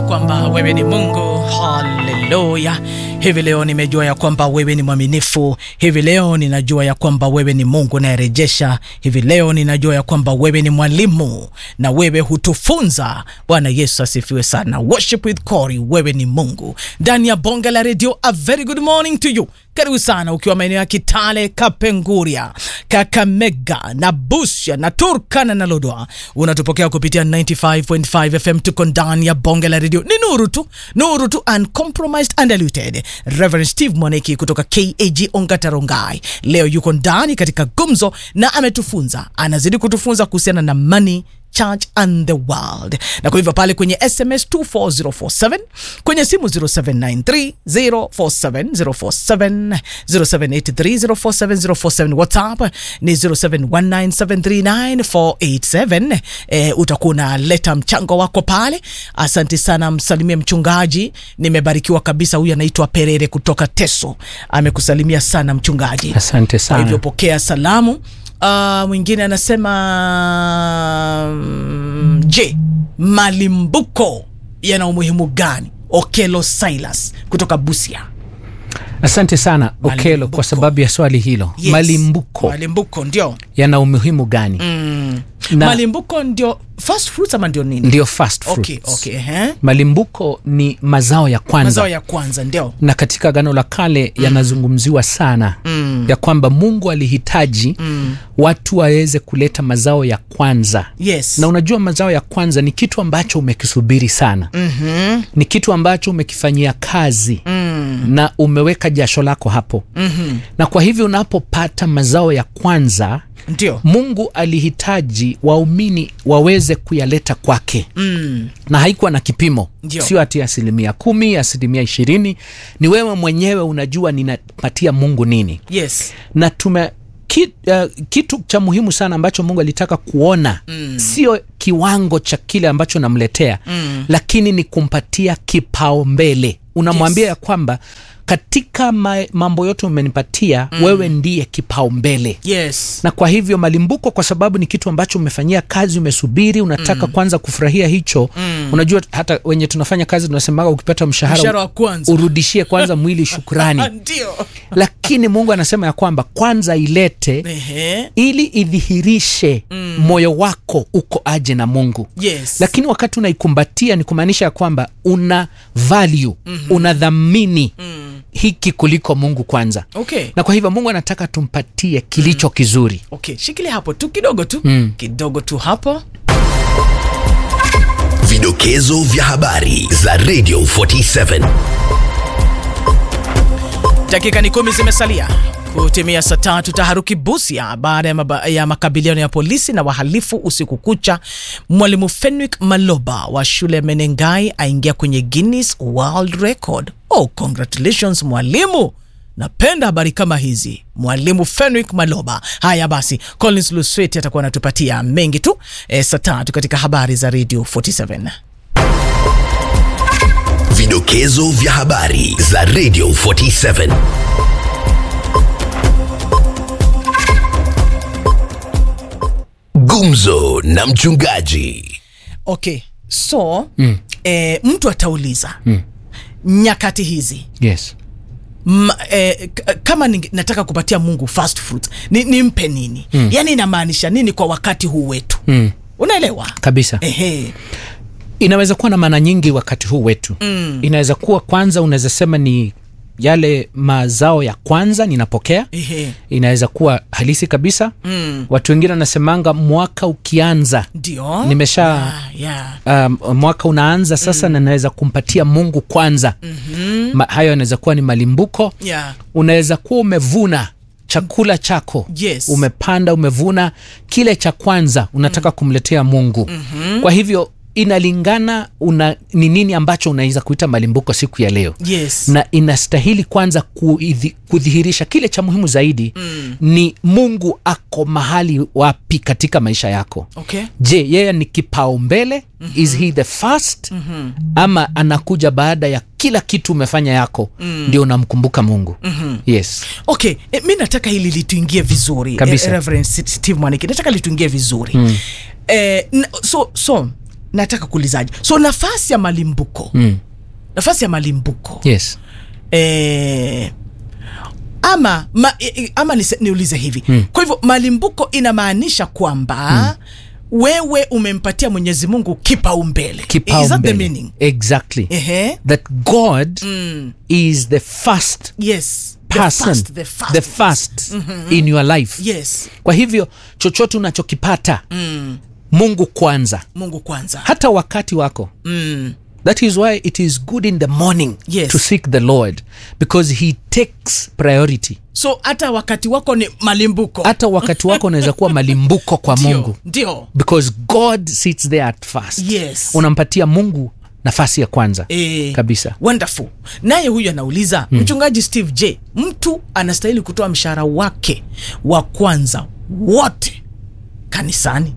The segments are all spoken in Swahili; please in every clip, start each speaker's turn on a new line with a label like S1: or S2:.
S1: kwamba wewe ni Mungu. Haleluya! Hivi leo nimejua ya kwamba wewe ni mwaminifu. Hivi leo ninajua ya kwamba wewe ni Mungu nayerejesha. Hivi leo ninajua ya kwamba wewe ni mwalimu na wewe hutufunza. Bwana Yesu asifiwe sana. Worship with Corey, wewe ni Mungu ndani ya bonge la redio. A very good morning to you. Karibu sana ukiwa maeneo ya Kitale, Kapenguria, Kakamega na Busia na Turkana na Lodwa, unatupokea kupitia 95.5 FM. Tuko ndani ya bonge la redio, ni nuru tu, nuru tu, uncompromised, undiluted. Reverend Steve Mwaneki kutoka KAG Ongatarongai leo yuko ndani katika gumzo na ametufunza, anazidi kutufunza kuhusiana na money church and the world na kwa hivyo pale kwenye sms 24047 kwenye simu 0793047047 0783047047 whatsapp ni 0719739487 e, utakuwa unaleta mchango wako pale asante sana msalimie mchungaji nimebarikiwa kabisa huyu anaitwa perere kutoka teso amekusalimia sana mchungaji
S2: Asante
S1: kwa hivyo
S2: sana.
S1: pokea salamu. Uh, mwingine anasema mm, je, malimbuko yana umuhimu gani? Okelo Silas kutoka Busia.
S2: Asante sana Okelo
S1: Malimbuko.
S2: kwa sababu ya swali hilo.
S1: Yes.
S2: Malimbuko
S1: Malimbuko ndio
S2: yana umuhimu gani?
S1: mm.
S2: Na-
S1: malimbuko ndio first fruits ama ndio nini?
S2: Ndio first fruits.
S1: Okay, okay, eh?
S2: Malimbuko ni mazao ya kwanza
S1: Mazao ya kwanza ndio
S2: na katika Agano la Kale yanazungumziwa sana
S1: Mm.
S2: ya kwamba Mungu alihitaji
S1: Mm.
S2: watu waweze kuleta mazao ya kwanza
S1: yes.
S2: na unajua mazao ya kwanza ni kitu ambacho umekisubiri sana
S1: Mhm.
S2: ni kitu ambacho umekifanyia kazi
S1: Mm.
S2: na umeweka jasho lako hapo
S1: Mhm.
S2: na kwa hivyo unapopata mazao ya kwanza
S1: Ndio.
S2: mungu alihitaji waumini waweze kuyaleta kwake
S1: Mm.
S2: na haikuwa na kipimo
S1: Ndio.
S2: sio ati asilimia kumi asilimia ishirini ni wewe mwenyewe unajua ninapatia mungu nini
S1: Yes.
S2: na tume ki, uh, kitu cha muhimu sana ambacho mungu alitaka kuona
S1: Mm.
S2: sio kiwango cha kile ambacho namletea
S1: Mm.
S2: lakini ni kumpatia kipaumbele unamwambia
S1: Yes.
S2: ya kwamba katika ma, mambo yote umenipatia mm. wewe ndiye kipaumbele
S1: Yes.
S2: na kwa hivyo malimbuko kwa sababu ni kitu ambacho umefanyia kazi umesubiri unataka mm. kwanza kufurahia hicho mm. unajua hata wenye tunafanya kazi tunasemaga ukipata mshahara,
S1: Mshahara wa kwanza.
S2: urudishie kwanza mwili shukrani
S1: Ndio.
S2: lakini mungu anasema ya kwamba kwanza ilete
S1: Ehe.
S2: ili idhihirishe mm. moyo wako uko aje na mungu
S1: Yes.
S2: lakini wakati unaikumbatia ni kumaanisha ya kwamba una value mm-hmm. unadhamini mm. hiki kuliko mungu kwanza
S1: Okay.
S2: na kwa hivyo mungu anataka tumpatie kilicho mm. kizuri
S1: Okay, shikilia hapo tu kidogo tu
S2: Mm.
S1: kidogo tu hapo.
S3: Vidokezo vya habari za Radio 47.
S1: Dakika ni kumi zimesalia kutimia saa tatu. Taharuki Busia baada ya, maba- ya makabiliano ya polisi na wahalifu usiku kucha. Mwalimu Fenwick Maloba wa shule ya Menengai aingia kwenye Guinness World Record. Oh, congratulations mwalimu. Napenda habari kama hizi, mwalimu Fenwick Maloba. Haya basi, Collins Lusweti atakuwa anatupatia mengi tu e, saa tatu katika habari za Radio 47.
S3: Vidokezo vya habari za Radio 47. Gumzo na mchungaji.
S1: Okay, so mm. e, mtu atauliza mm. nyakati hizi
S2: yes
S1: M, eh, k- kama ninge- nataka kupatia mungu fast fruit ni, nimpe nini mm. yaani inamaanisha nini kwa wakati huu wetu
S2: mm.
S1: unaelewa
S2: kabisa
S1: Ehe.
S2: inaweza kuwa na maana nyingi wakati huu wetu mm. inaweza kuwa kwanza unaweza sema ni yale mazao ya kwanza ninapokea
S1: Ehe.
S2: inaweza kuwa halisi kabisa
S1: Mm.
S2: watu wengine wanasemanga mwaka ukianza
S1: ndio
S2: nimesha
S1: yeah, yeah.
S2: um, mwaka unaanza sasa mm. na naweza kumpatia mungu kwanza mm-hmm. Ma, hayo yanaweza kuwa ni malimbuko
S1: Yeah.
S2: unaweza kuwa umevuna chakula chako
S1: Yes.
S2: umepanda umevuna kile cha kwanza unataka kumletea mungu mm-hmm. kwa hivyo inalingana una ni nini ambacho unaweza kuita malimbuko siku ya leo
S1: yes
S2: na inastahili kwanza kuidhi, kudhihirisha kile cha muhimu zaidi mm. ni mungu ako mahali wapi katika maisha yako
S1: okay
S2: je yeye ni kipaumbele mm-hmm. is he the first mm-hmm. ama anakuja baada ya kila kitu umefanya yako mm. ndio unamkumbuka mungu mm-hmm. yes
S1: okay e, mi nataka hili lituingie vizuri
S2: Kabisa.
S1: e, Reverend Steve Mwaniki nataka lituingie vizuri mm. e, n- so so nataka kuulizaje so nafasi ya malimbuko
S2: mm.
S1: nafasi ya malimbuko
S2: yes
S1: eh, ama ma, eh, ama nise, niulize hivi
S2: Hmm.
S1: kwa hivyo malimbuko inamaanisha kwamba wewe umempatia mwenyezi mungu kipaumbele Is that the
S2: kipaumbele
S1: meaning
S2: exactly
S1: Ehe.
S2: that god
S1: Mm.
S2: is the first
S1: yes the
S2: person
S1: first, the first,
S2: the first in your life
S1: yes
S2: kwa hivyo chochote unachokipata
S1: mm.
S2: mungu kwanza
S1: mungu kwanza
S2: hata wakati wako
S1: mm.
S2: that is why it is good in the morning
S1: Yes.
S2: to seek the lord because he takes priority
S1: so hata wakati wako ni malimbuko
S2: hata wakati wako unaweza kuwa malimbuko kwa
S1: Ndio,
S2: mungu
S1: ndio
S2: because god sits there at first
S1: Yes.
S2: unampatia mungu nafasi ya kwanza
S1: Eh,
S2: kabisa
S1: wonderful naye huyu anauliza mm. mchungaji steve j mtu anastahili kutoa mshahara wake wa kwanza wote kanisani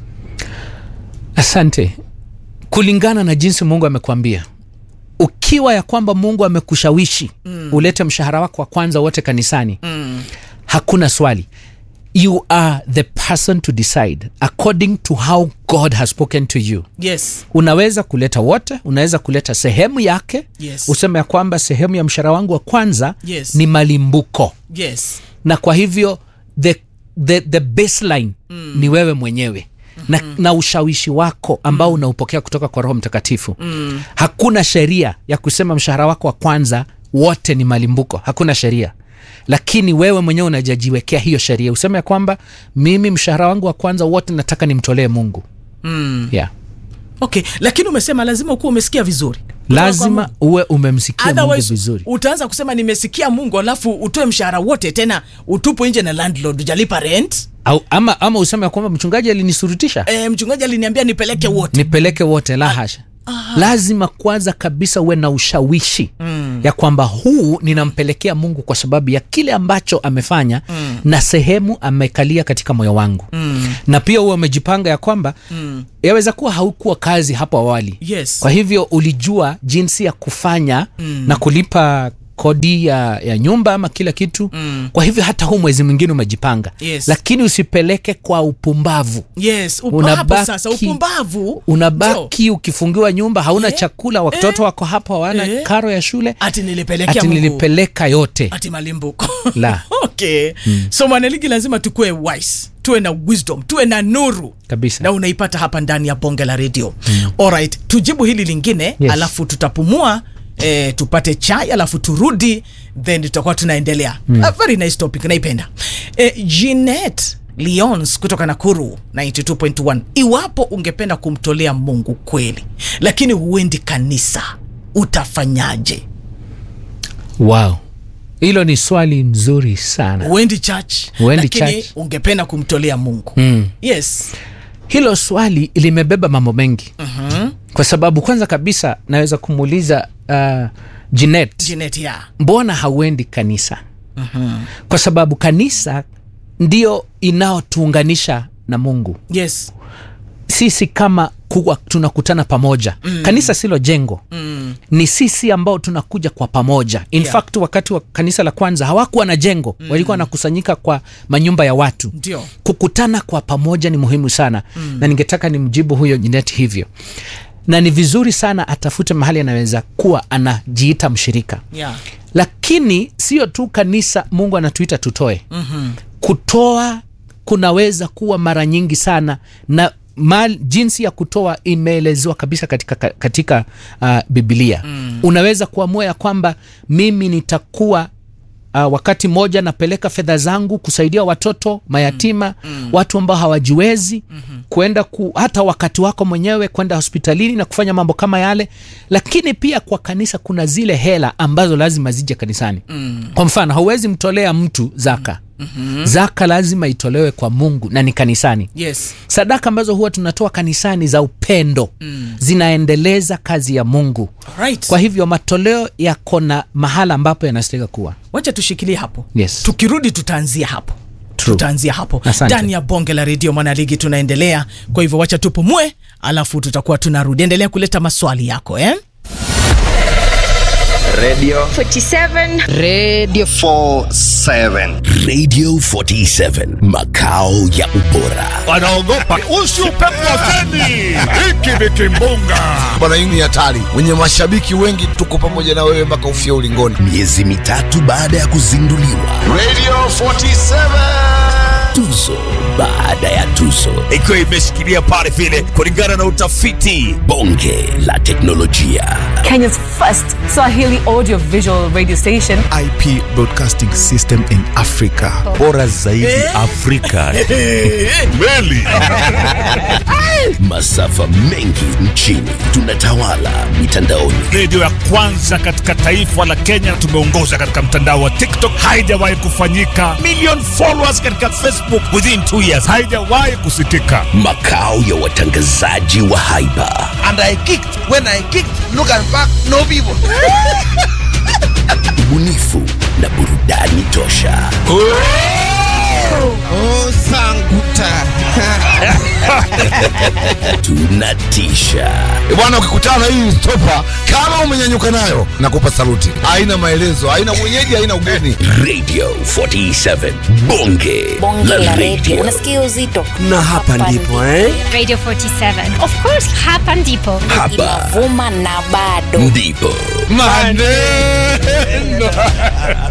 S2: asante kulingana na jinsi mungu amekwambia ukiwa ya kwamba mungu amekushawishi mm. ulete mshahara wako wa kwanza wote kanisani
S1: mm.
S2: hakuna swali you are the person to decide according to how god has spoken to you
S1: yes
S2: unaweza kuleta wote unaweza kuleta sehemu yake
S1: Yes.
S2: useme ya kwamba sehemu ya mshahara wangu wa kwanza
S1: Yes.
S2: ni malimbuko
S1: yes
S2: na kwa hivyo the, the, the baseline mm. ni wewe mwenyewe na, na ushawishi wako ambao mm. unaupokea kutoka kwa roho mtakatifu mm. hakuna sheria ya kusema mshahara wako wa kwanza wote ni malimbuko hakuna sheria lakini wewe mwenyewe unajajiwekea hiyo sheria useme ya kwamba mimi mshahara wangu wa kwanza wote nataka nimtolee mungu
S1: mm.
S2: yeah.
S1: okay lakini umesema lazima ukuwa umesikia vizuri Kutoka kwa
S2: lazima
S1: Mungu.
S2: uwe umemsikia mungu
S1: Otherwise,
S2: vizuri
S1: utaanza kusema nimesikia mungu alafu utoe mshahara wote tena utupwe nje na landlord ujalipa rent
S2: au, ama, ama useme ya kwamba mchungaji alinisurutisha
S1: e, mchungaji aliniambia nipeleke wote
S2: nipeleke wote la hasha lazima kwanza kabisa uwe na ushawishi mm. ya kwamba huu ninampelekea mungu kwa sababu ya kile ambacho amefanya mm. na sehemu amekalia katika moyo wangu mm. na pia huwe umejipanga ya kwamba mm. yaweza kuwa haukuwa kazi hapo awali
S1: yes
S2: kwa hivyo ulijua jinsi ya kufanya mm. na kulipa kodi ya, ya nyumba ama kila kitu mm. kwa hivyo hata huu mwezi mwingine umejipanga
S1: Yes.
S2: lakini usipeleke kwa upumbavu
S1: yes Upo
S2: Unabaki-
S1: hapo sasa upumbavu Ndio.
S2: unabaki ukifungiwa nyumba hauna
S1: Eh,
S2: chakula watoto
S1: eh,
S2: wako hapo hawana
S1: eh.
S2: karo ya shule
S1: ati nilipelekea
S2: ati
S1: Mungu.
S2: nilipeleka yote
S1: ati malimbuko
S2: La.
S1: okay so mwanaligi lazima tukuwe wise tuwe na wisdom tuwe na nuru
S2: kabisa
S1: na unaipata hapa ndani ya bonge la redio mm. alright tujibu hili lingine
S2: Yes.
S1: alafu tutapumua eh, tupate chai alafu turudi then tutakuwa tunaendelea mm. A very nice topic naipenda eh, Jeanette Lyons kutoka Nakuru 92.1 iwapo ungependa kumtolea Mungu kweli lakini huendi kanisa utafanyaje
S2: wow hilo ni swali mzuri sana
S1: huendi church
S2: Huendi
S1: lakini
S2: church.
S1: ungependa kumtolea Mungu
S2: mm.
S1: yes
S2: hilo swali limebeba mambo mengi
S1: uh-huh.
S2: kwa sababu kwanza kabisa naweza kumuuliza uh, Jeanette,
S1: Jeanette ya
S2: mbona hauendi kanisa
S1: uh-huh.
S2: kwa sababu kanisa ndio inaotuunganisha na mungu
S1: yes
S2: sisi kama kuwa tunakutana pamoja mm. kanisa silo jengo
S1: mm.
S2: ni sisi ambao tunakuja kwa pamoja in
S1: Yeah.
S2: yeah. fact wakati wa kanisa la kwanza hawakuwa na jengo mm. walikuwa wanakusanyika kwa manyumba ya watu
S1: ndio
S2: kukutana kwa pamoja ni muhimu sana mm. na ningetaka nimjibu huyo Jeanette hivyo na ni vizuri sana atafute mahali anaweza kuwa anajiita mshirika
S1: yeah.
S2: lakini sio tu kanisa mungu anatuita tutoe
S1: mm-hmm.
S2: kutoa kunaweza kuwa mara nyingi sana na mal, jinsi ya kutoa imeelezewa kabisa katika, katika uh, bibilia mm. unaweza kuamua ya kwamba mimi nitakuwa Uh, wakati mmoja napeleka fedha zangu kusaidia watoto mayatima mm. watu ambao hawajiwezi mm-hmm. kwenda ku, hata wakati wako mwenyewe kwenda hospitalini na kufanya mambo kama yale lakini pia kwa kanisa kuna zile hela ambazo lazima zije kanisani mm. kwa mfano hauwezi mtolea mtu zaka mm-hmm. zaka lazima itolewe kwa mungu na ni kanisani
S1: yes
S2: sadaka ambazo huwa tunatoa kanisani za upendo mm. zinaendeleza kazi ya mungu
S1: right.
S2: kwa hivyo matoleo yako na mahala ambapo yanastahika kuwa
S1: wacha tushikilie hapo
S2: Yes.
S1: tukirudi tutaanzia hapo
S2: True.
S1: tutaanzia hapo
S2: Asante.
S1: ndani ya bonge la redio mwanaligi tunaendelea kwa hivyo wacha tupumue alafu tutakuwa tunarudi endelea kuleta maswali yako eh?
S4: Radio
S5: 47
S2: Radio
S4: 47.
S3: Radio 47 makao ya ubora.
S6: wanaogopa usiupepo wa feni hiki ni kimbunga
S7: bwana hii ni hatari wenye mashabiki wengi tuko pamoja na wewe mpaka ufia ulingoni
S3: Miezi mitatu baada ya kuzinduliwa,
S4: Radio 47.
S3: tuzo baada ya tuzo,
S6: ikiwa imeshikilia pale vile kulingana na utafiti
S3: bonge la teknolojia,
S8: Kenya's first Swahili audio visual radio station.
S9: IP Broadcasting System in Africa. Bora zaidi Afrika.
S6: meli
S3: masafa mengi nchini, tunatawala mitandaoni.
S6: redio ya kwanza katika taifa la kenya tumeongoza katika mtandao wa tiktok haijawahi kufanyika million followers katika facebook within 2 years haijawahi kusikika
S3: makao ya watangazaji wa haiba
S7: and I kicked when I kicked look and back no people
S3: ubunifu na burudani tosha
S7: oh sanguta
S3: tunatisha
S7: e bwana ukikutana na hii stopa kama umenyanyuka nayo nakupa saluti haina maelezo haina mwenyeji haina ugeni
S3: radio 47 bonge,
S10: bonge la radio
S3: radio
S10: unasikia uzito
S4: Na hapa ndipo eh?
S5: Radio 47 of course hapa ndipo
S3: hapa
S10: inavuma na bado
S3: ndipo
S7: maneno